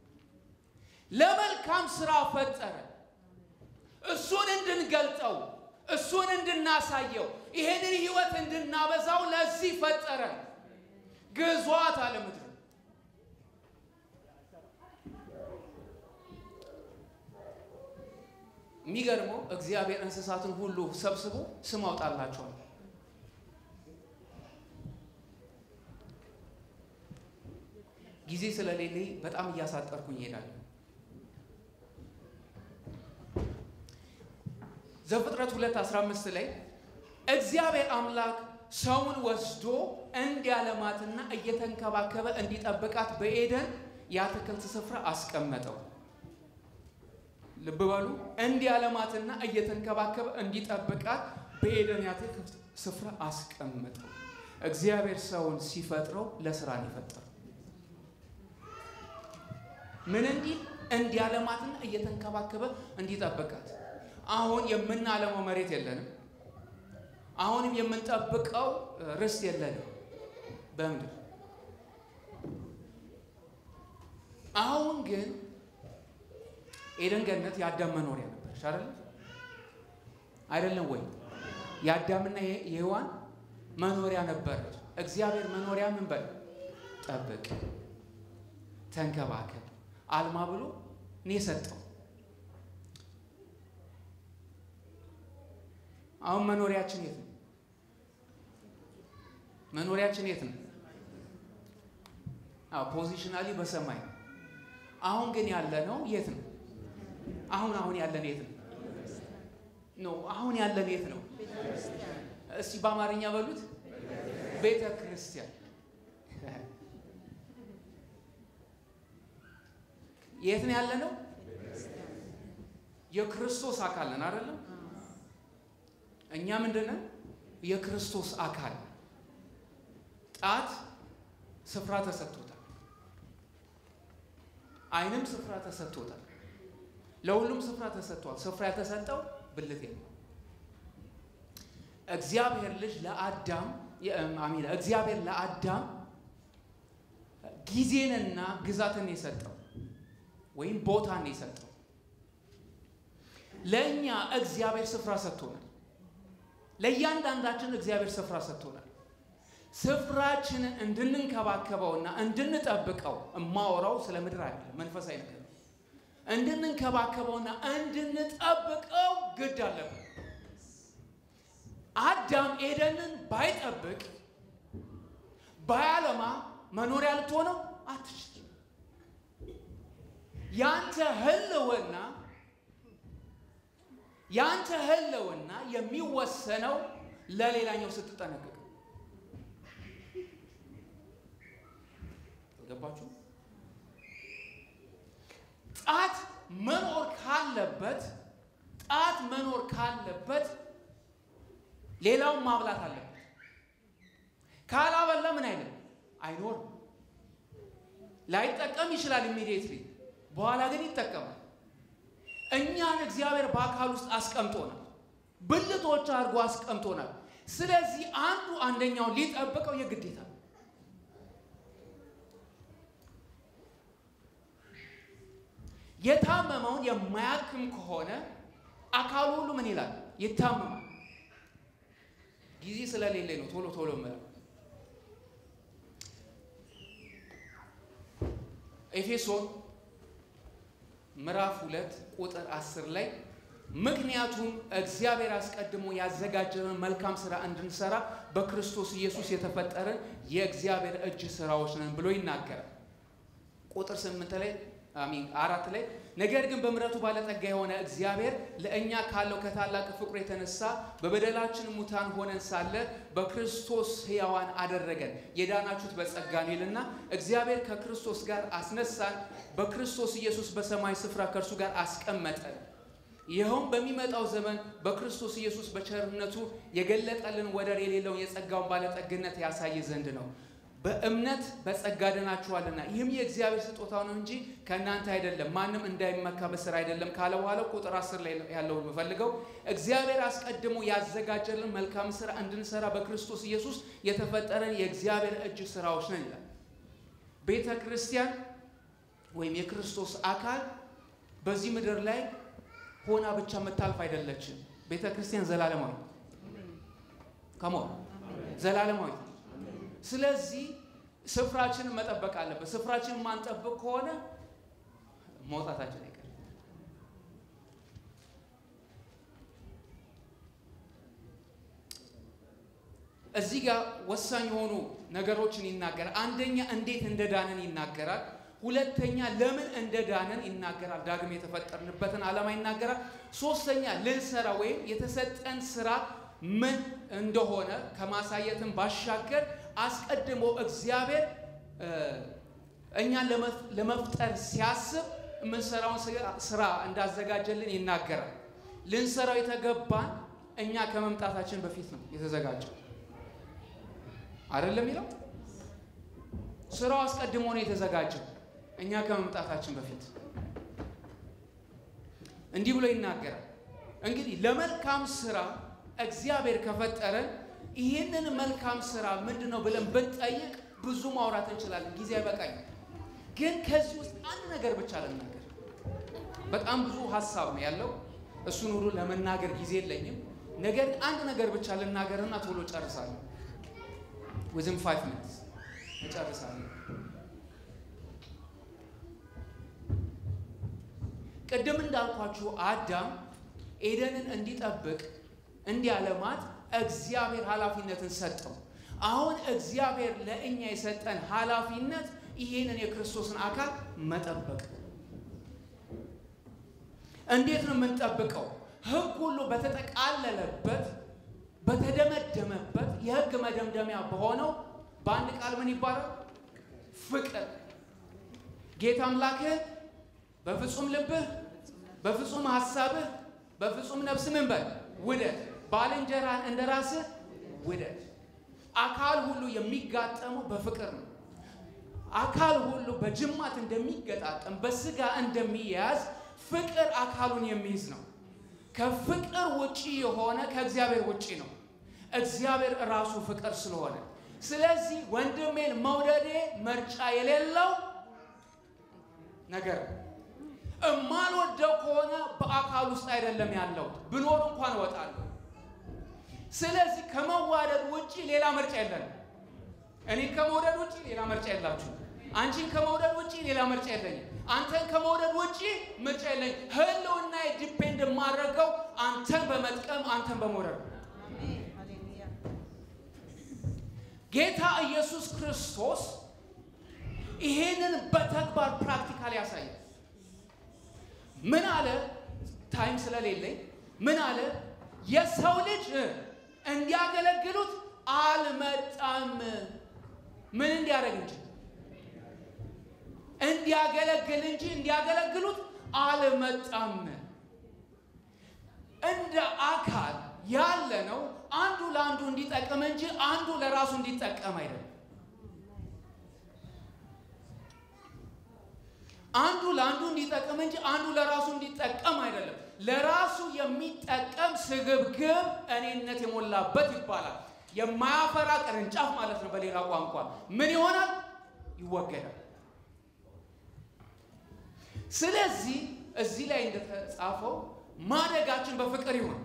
ለመልካም ስራ ፈጠረ። እሱን እንድንገልጠው፣ እሱን እንድናሳየው፣ ይሄንን ህይወት እንድናበዛው ለዚህ ፈጠረ። ግዟት አለ ምድር የሚገርመው እግዚአብሔር እንስሳትን ሁሉ ሰብስቦ ስም አውጣላቸዋል። ጊዜ ስለሌለኝ በጣም እያሳጠርኩኝ እሄዳለሁ። ዘፍጥረት 2:15 ላይ እግዚአብሔር አምላክ ሰውን ወስዶ እንዲያለማትና እየተንከባከበ እንዲጠብቃት በኤደን የአትክልት ስፍራ አስቀመጠው። ልብ በሉ። እንዲያለማትና እየተንከባከበ እንዲጠብቃት በኤደን የአትክልት ስፍራ አስቀመጠው። እግዚአብሔር ሰውን ሲፈጥረው ለስራ ነው የፈጠረው። ምን እንዲል? እንዲያለማትና እየተንከባከበ እንዲጠብቃት። አሁን የምናለመው መሬት የለንም። አሁንም የምንጠብቀው ርስት የለንም በምድር። አሁን ግን ኤደን ገነት የአዳም መኖሪያ ነበረች አይደለም? አይደለም ወይ? የአዳምና የሔዋን መኖሪያ ነበረች። እግዚአብሔር መኖሪያ ምን በል ጠብቅ፣ ተንከባከብ፣ አልማ ብሎ እኔ ሰጠው። አሁን መኖሪያችን የት ነው? መኖሪያችን የት ነው? አዎ ፖዚሽናሊ በሰማይ ነው። አሁን ግን ያለ ነው የት ነው? አሁን አሁን ያለን የት ነው? ኖ አሁን ያለን የት ነው? እስቲ በአማርኛ በሉት። ቤተ ክርስቲያን። የት ነው ያለ ነው? የክርስቶስ አካል ነን አይደለም? እኛ ምንድነን? የክርስቶስ አካል። ጣት ስፍራ ተሰጥቶታል። ዓይንም ስፍራ ተሰጥቶታል። ለሁሉም ስፍራ ተሰጥቷል። ስፍራ የተሰጠው ብልቴ ነው። እግዚአብሔር ልጅ ለአዳም አሚን እግዚአብሔር ለአዳም ጊዜንና ግዛትን የሰጠው ወይም ቦታን የሰጠው ለእኛ እግዚአብሔር ስፍራ ሰጥቶናል። ለእያንዳንዳችን እግዚአብሔር ስፍራ ሰጥቶናል። ስፍራችንን እንድንንከባከበውና እንድንጠብቀው እማወራው ስለ ምድር አይደለም፣ መንፈሳዊ ነገር ነው። እንድንንከባከበውና እንድንጠብቀው ግድ አለብን። አዳም ኤደንን ባይጠብቅ ባያለማ መኖሪያ ልትሆነው አትችል። ያንተ ህልውና ያንተ ህልውና የሚወሰነው ለሌላኛው ስትጠነቀቅ። ገባችሁ? ጣት መኖር ካለበት ጣት መኖር ካለበት ሌላውን ማብላት አለበት። ካላበላ ምን አይልም አይኖርም። ላይጠቀም ይችላል ኢሚዲየትሊ፣ በኋላ ግን ይጠቀማል። እኛን እግዚአብሔር በአካል ውስጥ አስቀምጦናል፣ ብልቶች አድርጎ አስቀምጦናል። ስለዚህ አንዱ አንደኛውን ሊጠብቀው የግዴታ ነው። የታመመውን የማያክም ከሆነ አካሉ ሁሉ ምን ይላል? ይታመማል። ጊዜ ስለሌለ ነው ቶሎ ቶሎ የምለው። ኤፌሶን ምዕራፍ ሁለት ቁጥር አስር ላይ ምክንያቱም እግዚአብሔር አስቀድሞ ያዘጋጀንን መልካም ስራ እንድንሰራ በክርስቶስ ኢየሱስ የተፈጠረን የእግዚአብሔር እጅ ስራዎች ነን ብሎ ይናገራል። ቁጥር ስምንት ላይ አሚን አራት ላይ ነገር ግን በምሕረቱ ባለጠጋ የሆነ እግዚአብሔር ለእኛ ካለው ከታላቅ ፍቅሩ የተነሳ በበደላችን ሙታን ሆነን ሳለ በክርስቶስ ሕያዋን አደረገን። የዳናችሁት በጸጋ ነው ይልና እግዚአብሔር ከክርስቶስ ጋር አስነሳን፣ በክርስቶስ ኢየሱስ በሰማይ ስፍራ ከእርሱ ጋር አስቀመጠን። ይኸውም በሚመጣው ዘመን በክርስቶስ ኢየሱስ በቸርነቱ የገለጠልን ወደር የሌለውን የጸጋውን ባለጠግነት ያሳይ ዘንድ ነው። በእምነት በጸጋ ድናችኋልና ይህም የእግዚአብሔር ስጦታ ነው እንጂ ከእናንተ አይደለም፣ ማንም እንዳይመካ በስራ አይደለም ካለ በኋላ ቁጥር አስር ላይ ያለውን የምፈልገው እግዚአብሔር አስቀድሞ ያዘጋጀልን መልካም ስራ እንድንሰራ በክርስቶስ ኢየሱስ የተፈጠረን የእግዚአብሔር እጅ ስራዎች ነን ይላል። ቤተ ክርስቲያን ወይም የክርስቶስ አካል በዚህ ምድር ላይ ሆና ብቻ የምታልፍ አይደለችም። ቤተ ክርስቲያን ዘላለማዊ ከሞ ዘላለማዊ ስለዚህ ስፍራችንን መጠበቅ አለበት። ስፍራችንን ማንጠብቅ ከሆነ መውጣታችን አይቀርም። እዚህ ጋር ወሳኝ የሆኑ ነገሮችን ይናገራል። አንደኛ እንዴት እንደዳንን ይናገራል። ሁለተኛ ለምን እንደዳንን ይናገራል። ዳግም የተፈጠርንበትን ዓላማ ይናገራል። ሶስተኛ ልንሰራ ወይም የተሰጠን ስራ ምን እንደሆነ ከማሳየትን ባሻገር አስቀድሞ እግዚአብሔር እኛን ለመፍጠር ሲያስብ የምንሰራውን ስራ እንዳዘጋጀልን ይናገራል። ልንሰራው የተገባን እኛ ከመምጣታችን በፊት ነው የተዘጋጀው አይደለም የሚለው ስራው አስቀድሞ ነው የተዘጋጀው እኛ ከመምጣታችን በፊት እንዲህ ብሎ ይናገራል። እንግዲህ ለመልካም ስራ እግዚአብሔር ከፈጠረን ይህንን መልካም ስራ ምንድን ነው ብለን ብንጠይቅ ብዙ ማውራት እንችላለን። ጊዜ አይበቃኝም። ግን ከዚህ ውስጥ አንድ ነገር ብቻ ልናገር። በጣም ብዙ ሀሳብ ነው ያለው። እሱን ሁሉ ለመናገር ጊዜ የለኝም። ነገር ግን አንድ ነገር ብቻ ልናገርና ቶሎ ጨርሳለሁ። ዊዝን ፋይቭ ሚኒትስ እጨርሳለሁ። ቅድም እንዳልኳችሁ አዳም ኤደንን እንዲጠብቅ እንዲያለማት እግዚአብሔር ኃላፊነትን ሰጠው። አሁን እግዚአብሔር ለእኛ የሰጠን ኃላፊነት ይህንን የክርስቶስን አካል መጠበቅ። እንዴት ነው የምንጠብቀው? ሕግ ሁሉ በተጠቃለለበት በተደመደመበት የሕግ መደምደሚያ በሆነው በአንድ ቃል ምን ይባላል? ፍቅር። ጌታ አምላክህ በፍጹም ልብህ፣ በፍጹም ሀሳብህ፣ በፍጹም ነፍስ ምን በል ውደድ ባልንጀራን እንደ ራስህ ውደድ። አካል ሁሉ የሚጋጠመው በፍቅር ነው። አካል ሁሉ በጅማት እንደሚገጣጠም በስጋ እንደሚያያዝ ፍቅር አካሉን የሚይዝ ነው። ከፍቅር ውጪ የሆነ ከእግዚአብሔር ውጪ ነው። እግዚአብሔር ራሱ ፍቅር ስለሆነ፣ ስለዚህ ወንድሜን መውደዴ ምርጫ የሌለው ነገር ነው። እማልወደው ከሆነ በአካል ውስጥ አይደለም ያለው፣ ብኖር እንኳን እወጣለሁ። ስለዚህ ከመዋደድ ውጪ ሌላ ምርጫ የለንም። እኔ ከመውደድ ውጪ ሌላ ምርጫ የላችሁ። አንቺን ከመውደድ ውጪ ሌላ ምርጫ የለኝም። አንተን ከመውደድ ውጪ ምርጫ የለኝም። ህልውና ዲፔንድ የማደርገው አንተን በመጥቀም አንተን በመውደድ ነው። ጌታ ኢየሱስ ክርስቶስ ይሄንን በተግባር ፕራክቲካል ያሳያል። ምን አለ? ታይም ስለሌለኝ ምን አለ? የሰው ልጅ እንዲያገለግሉት አልመጣም። ምን እንዲያደርግ እንጂ እንዲያገለግል እንጂ እንዲያገለግሉት አልመጣም። እንደ አካል ያለ ነው። አንዱ ለአንዱ እንዲጠቀም እንጂ አንዱ ለራሱ እንዲጠቀም አይደለም። አንዱ ለአንዱ እንዲጠቀም እንጂ አንዱ ለራሱ እንዲጠቀም አይደለም። ለራሱ የሚጠቀም ስግብግብ እኔነት የሞላበት ይባላል። የማያፈራ ቅርንጫፍ ማለት ነው። በሌላ ቋንቋ ምን ይሆናል? ይወገዳል። ስለዚህ እዚህ ላይ እንደተጻፈው ማደጋችን በፍቅር ይሁን፣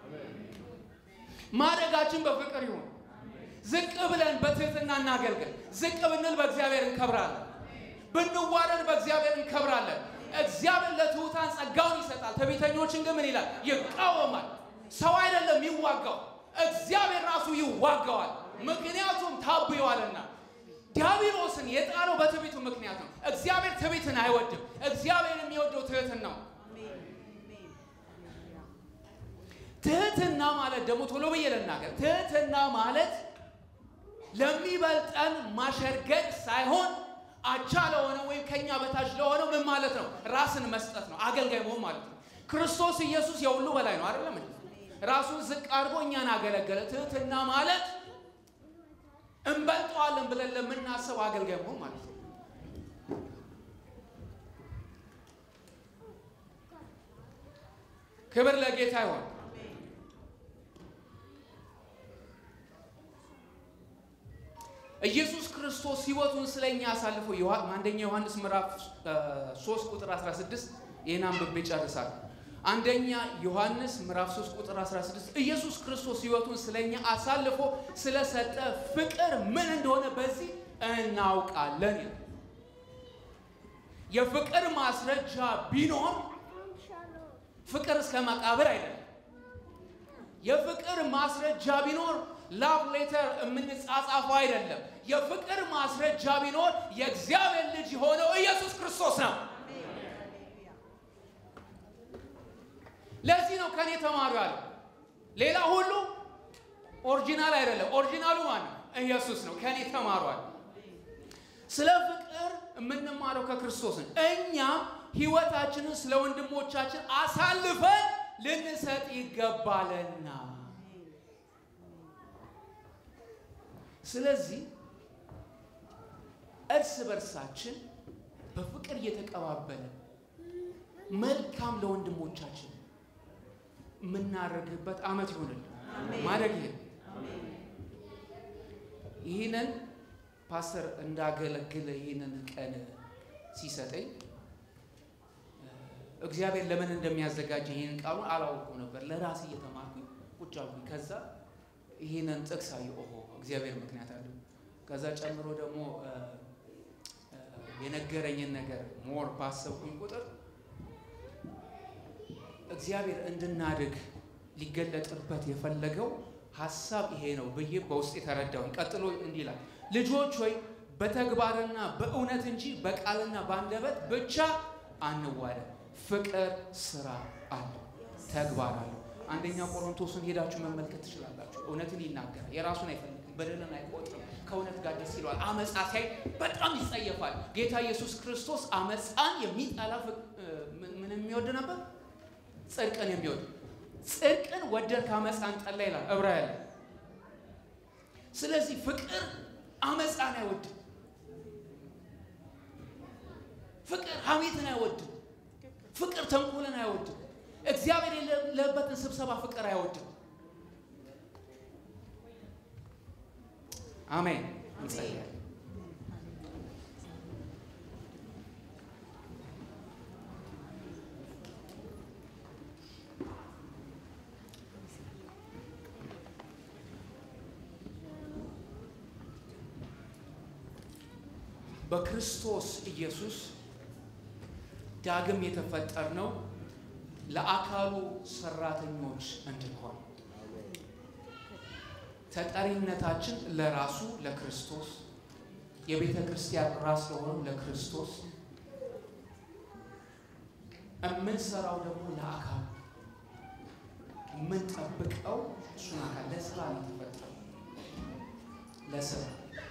ማደጋችን በፍቅር ይሁን። ዝቅ ብለን በትህትና እናገልግል። ዝቅ ብንል በእግዚአብሔር እንከብራለን። ብንዋረድ በእግዚአብሔር እንከብራለን። እግዚአብሔር ለትሑታን ጸጋውን ይሰጣል፣ ትዕቢተኞችን ግን ምን ይላል? ይቃወማል። ሰው አይደለም የሚዋጋው፣ እግዚአብሔር ራሱ ይዋጋዋል። ምክንያቱም ታብየዋልና። ዲያብሎስን የጣለው በትዕቢቱ ምክንያት ነው። እግዚአብሔር ትዕቢትን አይወድም። እግዚአብሔር የሚወደው ትህትን ነው። ትህትና ማለት ደግሞ ቶሎ ብዬ ልናገር፣ ትህትና ማለት ለሚበልጠን ማሸርገድ ሳይሆን አቻ ለሆነ ወይም ከኛ በታች ለሆነው ምን ማለት ነው? ራስን መስጠት ነው። አገልጋይ መሆን ማለት ነው። ክርስቶስ ኢየሱስ የሁሉ በላይ ነው አይደለም እንዴ? ራሱን ዝቅ አድርጎ እኛን አገለገለ። ትህትና ማለት እንበልጠዋለን ብለን ለምናስብ አገልጋይ መሆን ማለት ነው። ክብር ለጌታ ይሆን። ኢየሱስ ክርስቶስ ሕይወቱን ስለኛ አሳልፎ አንደኛ ዮሐንስ ምዕራፍ 3 ቁጥር 16 ይህን አንብቤ ጨርሳለሁ። አንደኛ ዮሐንስ ምዕራፍ 3 ቁጥር 16 ኢየሱስ ክርስቶስ ሕይወቱን ስለኛ አሳልፎ ስለሰጠ ፍቅር ምን እንደሆነ በዚህ እናውቃለን። የፍቅር ማስረጃ ቢኖር ፍቅር እስከ መቃብር አይደለም። የፍቅር ማስረጃ ቢኖር ላቭ ሌተር የምንጻጻፈው አይደለም። የፍቅር ማስረጃ ቢኖር የእግዚአብሔር ልጅ የሆነው ኢየሱስ ክርስቶስ ነው። ለዚህ ነው ከኔ ተማሩ ያለ። ሌላ ሁሉ ኦሪጂናል አይደለም። ኦሪጂናሉ ማን ነው? ኢየሱስ ነው። ከኔ ተማሯል። ስለ ፍቅር የምንማረው ከክርስቶስ ነው። እኛም ሕይወታችንን ስለ ወንድሞቻችን አሳልፈን ልንሰጥ ይገባልና። ስለዚህ እርስ በርሳችን በፍቅር እየተቀባበለ መልካም ለወንድሞቻችን የምናደርግበት ዓመት ይሆንልን ማድረግ ይሄ ይህንን ፓስተር እንዳገለግል ይህንን ቀን ሲሰጠኝ እግዚአብሔር ለምን እንደሚያዘጋጀ ይህንን ቃሉን አላወቁም ነበር። ለራሴ እየተማርኩኝ ቁጭ አልኩኝ። ከዛ ይህንን ጥቅስ አየሁ። ኦሆ እግዚአብሔር ምክንያት አለው። ከዛ ጨምሮ ደግሞ የነገረኝን ነገር ሞር ባሰብኩኝ ቁጥር እግዚአብሔር እንድናድግ ሊገለጥበት የፈለገው ሀሳብ ይሄ ነው ብዬ በውስጥ የተረዳሁኝ። ቀጥሎ እንዲህ ይላል፣ ልጆች ሆይ በተግባርና በእውነት እንጂ በቃልና በአንደበት ብቻ አንዋደድ። ፍቅር ስራ አለው፣ ተግባር አለው። አንደኛ ቆሮንቶስን ሄዳችሁ መመልከት ትችላላችሁ። እውነትን ይናገራል፣ የራሱን አይፈልግም፣ በደልን አይቆጥርም፣ ከእውነት ጋር ደስ ይለዋል። አመፃ ሲያይ በጣም ይጸየፋል። ጌታ ኢየሱስ ክርስቶስ አመፃን የሚጠላ ምን የሚወድ ነበር? ጽድቅን የሚወድ ጽድቅን ወደድክ አመፃን ጠላ ይላል ዕብራውያን። ስለዚህ ፍቅር አመፃን አይወድም። ፍቅር ሐሜትን አይወድም። ፍቅር ተንኮልን አይወድም። እግዚአብሔር የሌለበትን ስብሰባ ፍቅር አይወድም። አሜን። እንጸልያለን። በክርስቶስ ኢየሱስ ዳግም የተፈጠርነው ለአካሉ ሰራተኞች እንድንሆን ተጠሪነታችን ለራሱ ለክርስቶስ የቤተ ክርስቲያን ራስ ለሆነው ለክርስቶስ የምንሰራው ደግሞ ለአካሉ የምንጠብቀው እሱን አካል ለስራ ነው የተፈጠረው ለስራ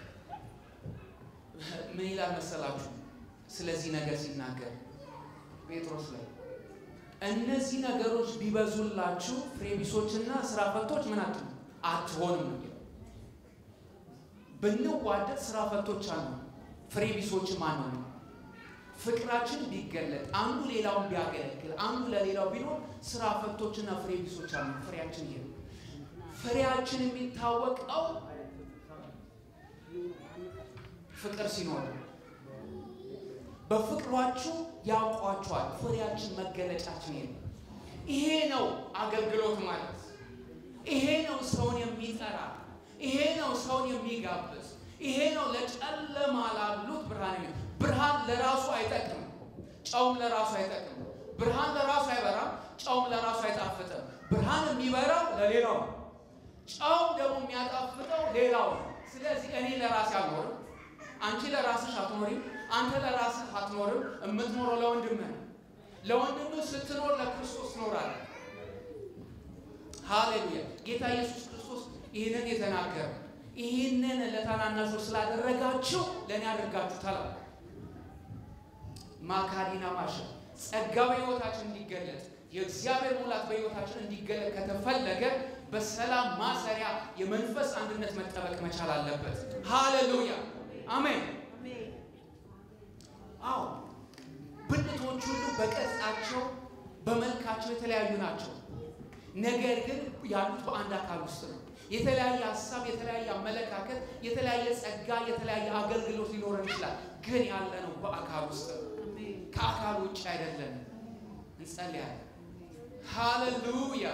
ምን ይላል መሰላችሁ? ስለዚህ ነገር ሲናገር ጴጥሮስ ላይ እነዚህ ነገሮች ቢበዙላችሁ ፍሬ ቢሶችና ስራ ፈቶች ምን አት አትሆንም ነው። ብንዋደድ ስራ ፈቶች አሉ፣ ፍሬ ቢሶችም አንሆንም። ፍቅራችን ቢገለጥ አንዱ ሌላውን ቢያገለግል አንዱ ለሌላው ቢኖር ስራ ፈቶችና ፍሬ ቢሶች አሉ። ፍሬያችን ይሄ ፍሬያችን የሚታወቀው ፍቅር ሲኖር በፍቅሯችሁ ያውቋችኋል። ፍሬያችን መገለጫችን ይሄ ነው። ይሄ ነው አገልግሎት ማለት። ይሄ ነው ሰውን የሚጠራ። ይሄ ነው ሰውን የሚጋብዝ። ይሄ ነው ለጨለማ ላሉት ብርሃን የሚ ብርሃን ለራሱ አይጠቅም፣ ጨውም ለራሱ አይጠቅም። ብርሃን ለራሱ አይበራም፣ ጨውም ለራሱ አይጣፍጥም። ብርሃን የሚበራው ለሌላው ነው፣ ጨው ደግሞ የሚያጣፍጠው ሌላው ነው። ስለዚህ እኔ ለራሴ አልኖርም አንቺ ለራስሽ አትኖሪም፣ አንተ ለራስህ አትኖርም። የምትኖረው ለወንድምህ ነው። ለወንድምህ ስትኖር ለክርስቶስ ትኖራለህ። ሃሌሉያ! ጌታ ኢየሱስ ክርስቶስ ይህንን የተናገረ ይህንን ለታናናሾች ስላደረጋችሁ ለእኔ አድርጋችሁታል። ማካዲና ማሸ ጸጋ በሕይወታችን እንዲገለጥ የእግዚአብሔር ሙላት በሕይወታችን እንዲገለጥ ከተፈለገ በሰላም ማሰሪያ የመንፈስ አንድነት መጠበቅ መቻል አለበት። ሃሌሉያ አሜን። አዎ ብልቶች ሁሉ በቅርጻቸው በመልካቸው የተለያዩ ናቸው። ነገር ግን ያሉት በአንድ አካል ውስጥ ነው። የተለያየ ሀሳብ፣ የተለያየ አመለካከት፣ የተለያየ ጸጋ፣ የተለያየ አገልግሎት ሊኖረን ይችላል። ግን ያለ ነው በአካል ውስጥ ነው። ከአካል ውጭ አይደለም። እንጸልያለን። ሃሌሉያ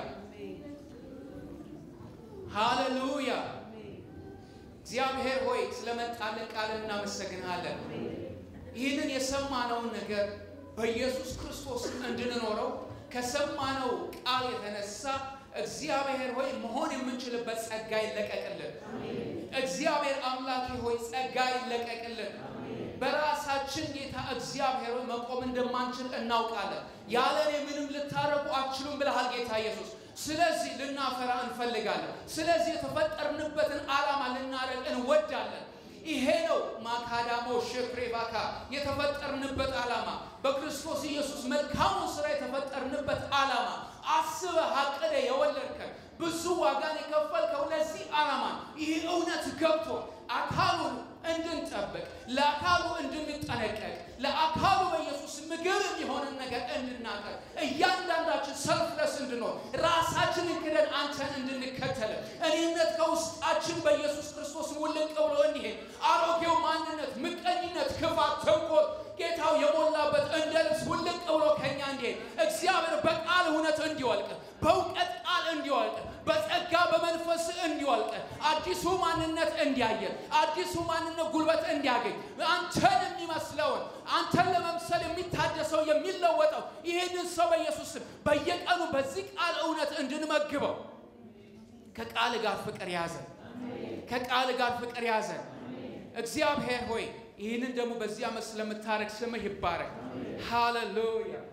ሃሌሉያ። እግዚአብሔር ሆይ ስለመጣልን ቃል እናመሰግናለን። ይህንን የሰማነውን ነገር በኢየሱስ ክርስቶስ እንድንኖረው ከሰማነው ቃል የተነሳ እግዚአብሔር ሆይ መሆን የምንችልበት ጸጋ ይለቀቅልን። እግዚአብሔር አምላኬ ሆይ ጸጋ ይለቀቅልን። በራሳችን ጌታ እግዚአብሔር ሆይ መቆም እንደማንችል እናውቃለን። ያለ እኔ ምንም ልታረጉ አትችሉም ብለሃል ጌታ ኢየሱስ። ስለዚህ ልናፈራ እንፈልጋለን። ስለዚህ የተፈጠርንበትን ዓላማ ልናረግ እንወዳለን። ይሄ ነው ማካዳሞ ሸፕሬባካ የተፈጠርንበት ዓላማ በክርስቶስ ኢየሱስ መልካሙን ስራ የተፈጠርንበት ዓላማ አስበህ አቅደ የወለድከን ብዙ ዋጋን የከፈልከው ለዚህ ዓላማ ይህ እውነት ገብቶ አካሉን እንድንጠብቅ ለአካሉ እንድንጠነቀቅ ለአካሉ በኢየሱስ ምግብ የሚሆንን ነገር እንድናቀር እያንዳንዳችን ሰልፍለስ እንድንሆን ራሳችንን ክደን አንተን እንድንከተል እኔነት ከውስጣችን በኢየሱስ ክርስቶስ ውልቅ ብሎ እንዲሄድ አሮጌው ማንነት፣ ምቀኝነት፣ ክፋት፣ ተንኮል ጌታው የሞላበት እንደ ልብስ ውልቅ ብሎ ከኛ እንዲሄድ እግዚአብሔር በቃል እውነት እንዲወልቅ በእውቀት ቃል እንዲወልቅ በጸጋ በመንፈስ እንዲወልቅ አዲሱ ማንነት እንዲያየን አዲሱ ማንነት ጉልበት እንዲያገኝ አንተን የሚመስለውን አንተን ለመምሰል የሚታደሰው የሚለወጠው ይህንን ሰው በኢየሱስ ስም በየቀኑ በዚህ ቃል እውነት እንድንመግበው ከቃል ጋር ፍቅር ያዘን። ከቃል ጋር ፍቅር ያዘን። እግዚአብሔር ሆይ ይህንን ደግሞ በዚህ ዓመት ስለምታረግ ስምህ ይባረክ። ሃሌሉያ